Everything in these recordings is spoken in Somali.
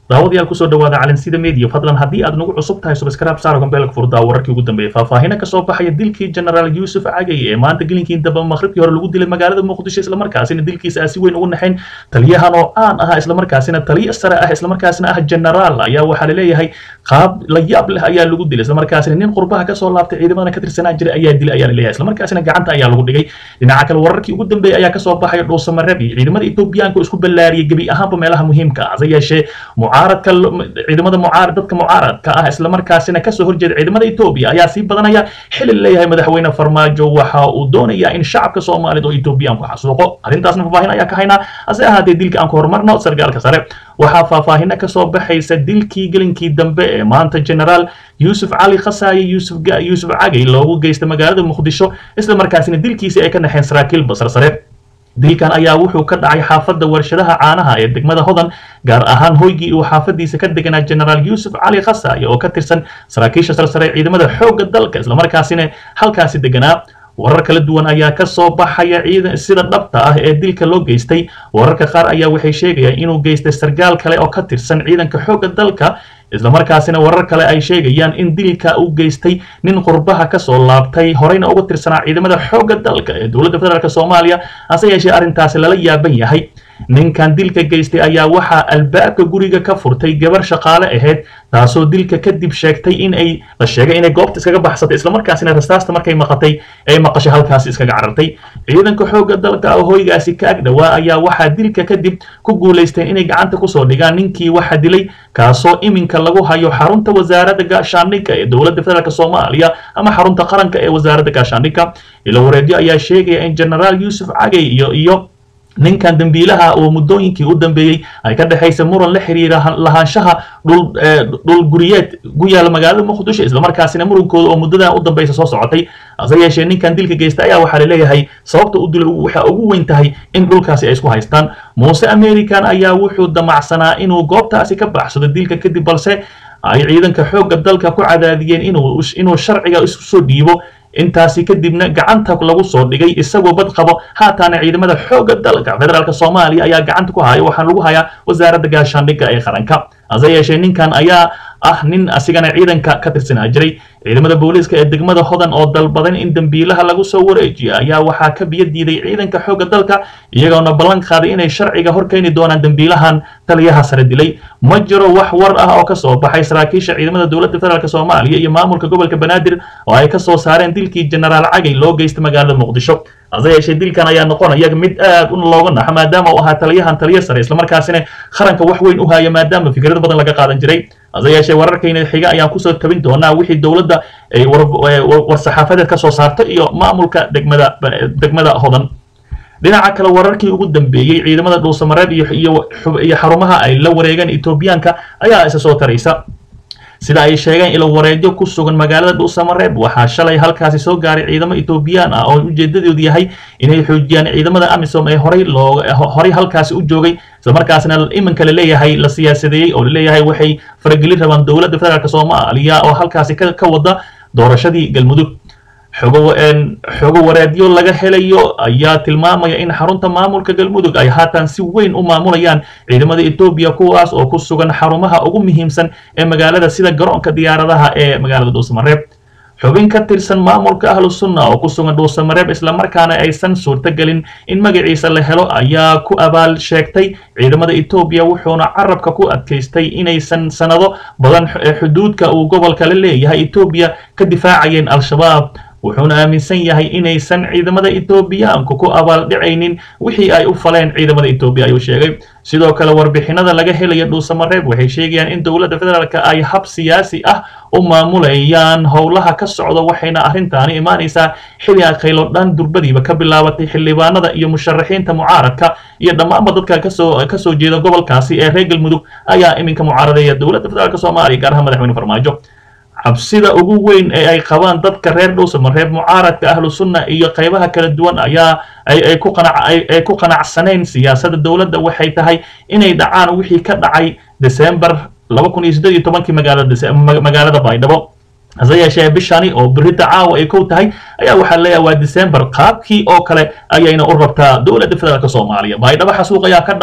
daawadayaal kusoo dhawaada calansida media fadlan haddii aad nagu cusub tahay subscribe saaro gambeelka furdaa wararkii ugu dambeeyay faahfaahina kasoo baxaya dilkii generaal yuusuf cagay ee maanta gelinkii damba maqribkii hore lagu dilay magaalada muqdisho islamarkaasina dilkiisa aa si weyn ugu naxayn taliyahan oo caan ah islamarkaasina taliya sare ah islamarkaasina ah generaal ayaa waxaa laleeyahay qaab la yaab leh ayaa lagu dilay islamarkaasina nin qurbaha kasoo laabtay ciidamadana ka tirsanaa jiray ayaa dilay ayaa laleeyahay islamarkaasina gacanta ayaa lagu dhigay dhinaca kale wararkii ugu dambeeyay ayaa kasoo baxaya dhuusamareeb iyo ciidamada etoobiyaanka oo isku ballaariyay gebi ahaanba meelaha muhiimka ah hase yeeshee mucaaradka ciidamada mucaarad dadka mucaaradka ah islamarkaasina kasoo horjeeda ciidamada etoobiya ayaa sii badanaya xili leeyahay madaxweyne farmaajo waxa uu doonayaa in shacabka soomaaliyed oo etoobiyaanku xasuuqo arrintaasna faahfaahin ayaa ka haynaa hase ahaatee dilka aan ku horumarno sargaalka sare waxaa faahfaahina kasoo baxaysa dilkii gelinkii dambe ee maanta generaal yuusuf cali khasaaye yuusuf yuusuf cagay loogu geystay magaalada muqdisho islamarkaasina dilkiisii ay ka naxeen saraakiil basar sare dilkan ayaa wuxuu ka dhacay xaafadda warshadaha caanaha ee degmada hodan gaar ahaan hoygii uu xaafadiisa ka deganaa generaal yuusuf cali khasaaye oo ka tirsan saraakiisha sarsare ee ciidamada xoogga dalka islamarkaasina halkaasi deganaa warar kala duwan ayaa ka soo baxaya ciidan sida dhabta ah ee dilka loo geystay wararka qaar ayaa waxay sheegayaan inuu geystay sargaal kale oo ka tirsan ciidanka xoogga dalka islamarkaasina warar kale ay sheegayaan in dilka uu geystay nin qurbaha kasoo laabtay horeyna uga tirsanaa ciidamada xoogga dalka ee dowladda federaalk soomaaliya hase yeeshee arrintaasi lala yaaban yahay ninkan dilka geystay ayaa waxaa albaabka guriga ka furtay gabar shaqaale ahayd taasoo dilka kadib sheegtay in ay la sheegay inay goobta iskaga baxsatay islamarkaasina rasaasta markay maqatay ay maqashay halkaasi iskaga carartay ciidanka xoogga dalka oo hoygaasi ka agdhowaa ayaa waxaa dilka kadib ku guulaysteen inay gacanta kusoo dhigaan ninkii waxa dilay kaasoo iminka lagu hayo xarunta wasaaradda gaashaandhigga ee dowladda federaalk soomaaliya ama xarunta qaranka ee wasaaradda gaashaandhigga ilo wareedyo ayaa sheegaya in generaal yuusuf cagay iyo iyo ninkan dambiilaha oo muddooyinkii u dambeeyey ay ka dhexaysa muran la xiriira lahaanshaha dhul dhul guriyeed ku yaala magaalada muqdisho islamarkaasina murankooda oo muddadan u dambaysa soo socotay hase yeeshee ninkan dilka geysta ayaa waxaa laleeyahay sababta u dilo waxa ugu weyn tahay in dhulkaasi ay isku haystaan muuse american ayaa wuxuu damacsanaa inuu goobtaasi ka baxsado dilka kadib balse ay ciidanka xoogga dalka ku cadaadiyeen inuu inuu sharciga isu soo dhiibo intaasi kadibna gacanta lagu soo dhigay isagoo bad qabo haataana ciidamada xoogga dalka federaalk soomaaliya ayaa gacanta ku haya waxaana lagu hayaa wasaaradda gaashaandhigga ee qaranka hase yeeshee ninkan ayaa ah nin asigana ciidanka ka tirsanaa jiray ciidamada booliiska ee degmada hodan oo dalbadan in dambiilaha lagu soo wareejiyo ayaa waxaa ka biyo diiday ciidanka xoogga dalka iyagoona ballan qaaday inay sharciga hor keeni doonaan dambiilahan taliyaha sare dilay ma jiro wax war ah oo kasoo baxay saraakiisha ciidamada dowladda federaalk soomaaliya iyo maamulka gobolka banaadir oo ay kasoo saareen dilkii generaal cagay loo geystay magaalada muqdisho hase yeeshee dilkan ayaa noqonaya mid aad u looga naxo maadaama uu ahaa taliyahan taliya sare islamarkaasina qaranka wax weyn u haya maadaama fikrado badan laga qaadan jiray hase yeeshee wararkayna xiga ayaan kusoo tabin doonaa wixii dowladda ay war-saxaafadeed ka soo saarto iyo maamulka degmada degmada hodan dhinaca kale wararkii ugu dambeeyey ciidamada dhuusamareeb iyo iyo xarumaha ay la wareegeen etoobiyaanka ayaa isa soo taraysa sida ay sheegeen ilo wareedyo ku sugan magaalada dhuusamareeb waxaa shalay halkaasi soo gaaray ciidamo etoobiyaan ah oo ujeedadoodu yahay inay xoojiyaan ciidamada amisom ee horey loo horey halkaasi u joogay islamarkaasna iminka laleeyahay la siyaasadeeyey oo laleeyahay waxay faragelin rabaan dowladda federaalk soomaaliya oo halkaasi ka wada doorashadii galmudug xogo xogo wareedyo laga helayo ayaa tilmaamaya in xarunta maamulka galmudug ay haatan si weyn u maamulayaan ciidamada etoobiya kuwaas oo ku sugan xarumaha ugu muhiimsan ee magaalada sida garoonka diyaaradaha ee magaalada dhuusamareeb xubin ka tirsan maamulka ahlu sunna oo ku sugan dhuusamareeb islamarkaana aysan suurtagelin in magaciisa la helo ayaa ku abaal sheegtay ciidamada etoobiya wuxuuna carabka ku adkaystay inaysan sanado badan xuduudka uu gobolka la leeyahay etoobiya ka difaacayeen al-shabaab wuxuuna aaminsan yahay inaysan ciidamada etoobiyaanku ku abaaldhicaynin wixii ay u faleen ciidamada etoobiya ayuu sheegay sidoo kale warbixinada laga helaya dhuusamareeb waxay sheegayaan in dowladda federaalk ay hab siyaasi ah u maamulayaan howlaha ka socda waxayna arrintaani imaanaysaa xili akaylo dhan durbadiiba ka bilaabatay xildhibaanada iyo musharaxiinta mucaaradka iyo dhammaanba dadka kasoo kasoo jeeda gobolkaasi ee reer galmudug ayaa iminka mucaaradeeya dowladda federaalk soomaaliya gaar ahaan madaxweyne farmaajo cabsida ugu weyn ee ay qabaan dadka reer dhuusamareeb mucaaradka ahlu sunna iyo qaybaha kala duwan ayaa ay ku qanac ay ku qanacsanayn siyaasadda dowladda waxay tahay inay dhacaan wixii ka dhacay december laba kun iyo siddeed iyo tobankii magaalada magaalada baydhabo hase yeeshee bishani oo berita caawa ay kow tahay ayaa waxaa leeyahay waa december qaabkii oo kale ayayna u rabtaa dowladda federaalk soomaaliya baydhabo xasuuq ayaa ka dhacay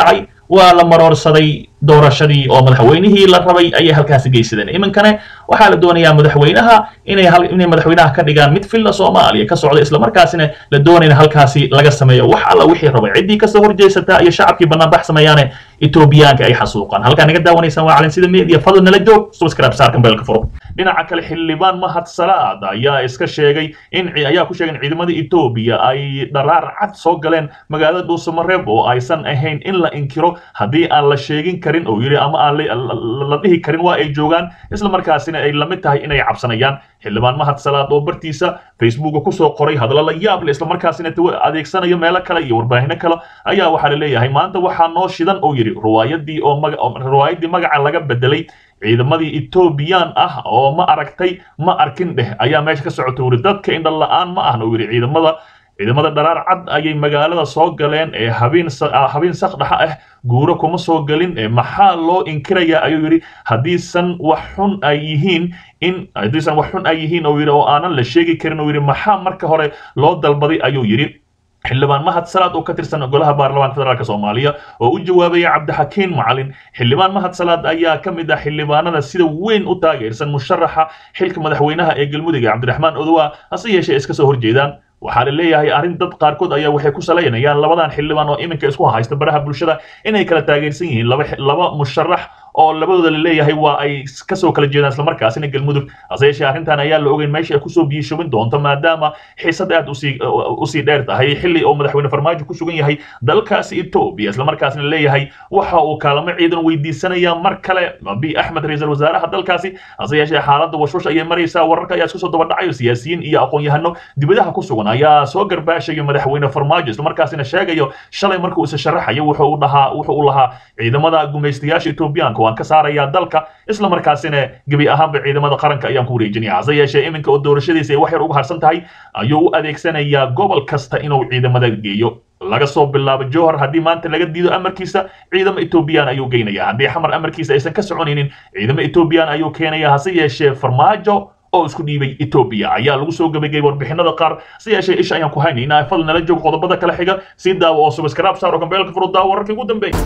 waa la maroorsaday doorashadii oo madaxweynihii la rabay ayay halkaasi geysadeen iminkane waxaa la doonayaa madaxweynaha inay inay madaxweynaha ka dhigaan mid filla soomaaliya ka socda islamarkaasina la doonayna halkaasi laga sameeyo wax alla wixii rabay ciddii kasoo horjeysata iyo shacabkii banaanbax sameeyaane etoobiyaanka ay xasuuqaan halkaa naga daawanaysaan waa calansida media fadlan nala joog subscribe saarkan beelka furo dhinaca kale xildhibaan mahad salaad ayaa iska sheegay in ayaa ku sheegay in ciidamada etoobiya ay dharaar cad soo galeen magaalada dhuusamareeb oo aysan ahayn in la inkiro haddii aan la sheegin karin oo yidhi ama aan la dhihi karin waa ay joogaan isla markaasina ay lamid tahay inay cabsanayaan xildhibaan mahad salaad oo bartiisa facebooka kusoo qoray hadallo la yaab leh islamarkaasina adeegsanayo meelo kale iyo warbaahino kale ayaa waxaa la leeyahay maanta waxaa noo shidan oo yidhi riwaayadii oo riwaayadii magaca laga bedelay ciidamadii etoobiyaan ah oo ma aragtay ma arkin dheh ayaa meesha ka socota wuri dadka indha la-aan ma ahna yidhi ciidamada ciidamada dharaar cad ayay magaalada soo galeen ee habeen habeen sakdhaxa ah guuro kuma soo gelin maxaa loo inkirayaa ayuu yidhi haddiisan wax xun ay yihiin in haddiisan wax xun ay yihiin oo yidhi oo aanan la sheegi karin oo yidhi maxaa marka hore loo dalbaday ayuu yidhi xildhibaan mahad salaad oo ka tirsan golaha baarlamaanka federaalk soomaaliya oo u jawaabaya cabdixakiin macalin xildhibaan mahad salaad ayaa ka mid ah xildhibaanada sida weyn u taageersan musharaxa xilka madaxweynaha ee galmudug cabdiraxmaan odowa hase yeeshee iska soo horjeedaan waxaa la leeyahay arrin dad qaarkood ayaa waxay ku salaynayaan labadan xildhibaan oo iminka isku haysta baraha bulshada inay kala taageersan yihiin laba laba musharax oo labadooda la leeyahay waa ay kasoo kala jeedaan islamarkaasina galmudug hase yeeshee arrintan ayaa la ogeyn meesha ay kusoo biyishubin doonto maadaama xiisad aad usii usii dheer tahay xilli oo madaxweyne farmaajo ku sugan yahay dalkaasi etoobiya islamarkaasina leeyahay waxa uu kaalamo ciidan weydiisanaya mar kale abi axmed ra-iisul wasaaraha dalkaasi hase yeeshee xaaladda washwash ayay maraysaa wararka ayaa isku soo daba dhacayo siyaasiyiin iyo aqoon-yahano dibadaha ku sugan ayaa soo garbaashayo madaxweyne farmaajo islamarkaasina sheegayo shalay markuu isa sharaxayo wuxuu dhahaa wuxuu u lahaa ciidamada gumaystayaasha etoobiyaanka waan ka saarayaa dalka isla markaasina gebi ahaanba ciidamada qaranka ayaan ku wareejinaya hase yeeshee iminka oo doorashadiisa ay wax yar uga harsan tahay ayuu u adeegsanayaa gobol kasta inuu ciidamada geeyo laga soo bilaabo johor haddii maanta laga diido amarkiisa ciidamo etoobiyaan ayuu geynaya haddii xamar amarkiisa aysan ka soconaynin ciidamo etoobiyaan ayuu keenaya hase yeeshee farmaajo oo isku dhiibay etoobiya ayaa lagu soo gabagayay warbixinada qaar si yeeshee isha ayaan ku haynaynaa fadlan nala joog qodobada kale xiga sii daawo oo subscribe saar oo gambeelka furu daawo wararkii ugu dambeeyay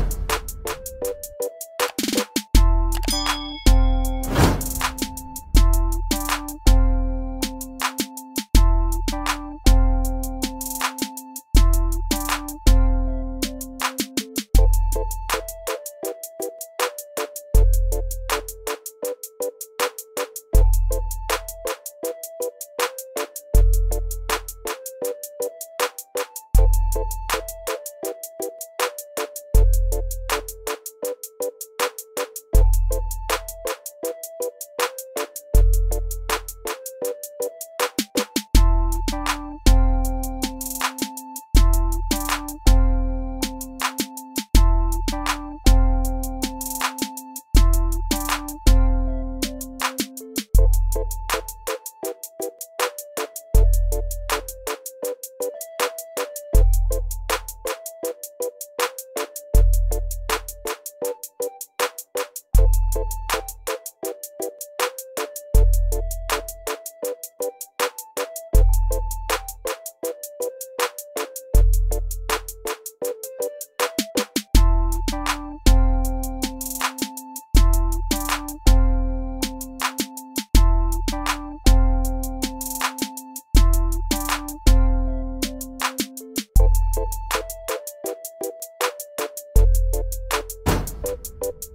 you